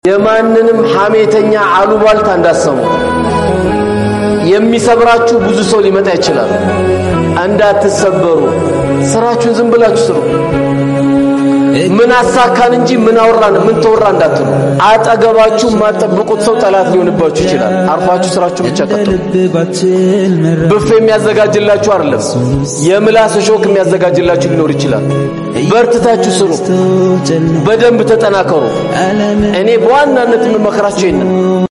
የማንንም ሐሜተኛ አሉባልታ እንዳሰሙ የሚሰብራችሁ ብዙ ሰው ሊመጣ ይችላል። እንዳትሰበሩ፣ ስራችሁን ዝም ብላችሁ ስሩ። ምን አሳካን እንጂ ምን አወራን ምን ተወራ እንዳትሉ። አጠገባችሁ የማጠብቁት ሰው ጠላት ሊሆንባችሁ ይችላል። አርፋችሁ ስራችሁን ብቻ ቀጥሉ። ብፌ የሚያዘጋጅላችሁ አይደለም፣ የምላስ ሾክ የሚያዘጋጅላችሁ ሊኖር ይችላል። በርትታችሁ ስሩ፣ በደንብ ተጠናከሩ። እኔ በዋናነት የምመክራችሁ ይሄንን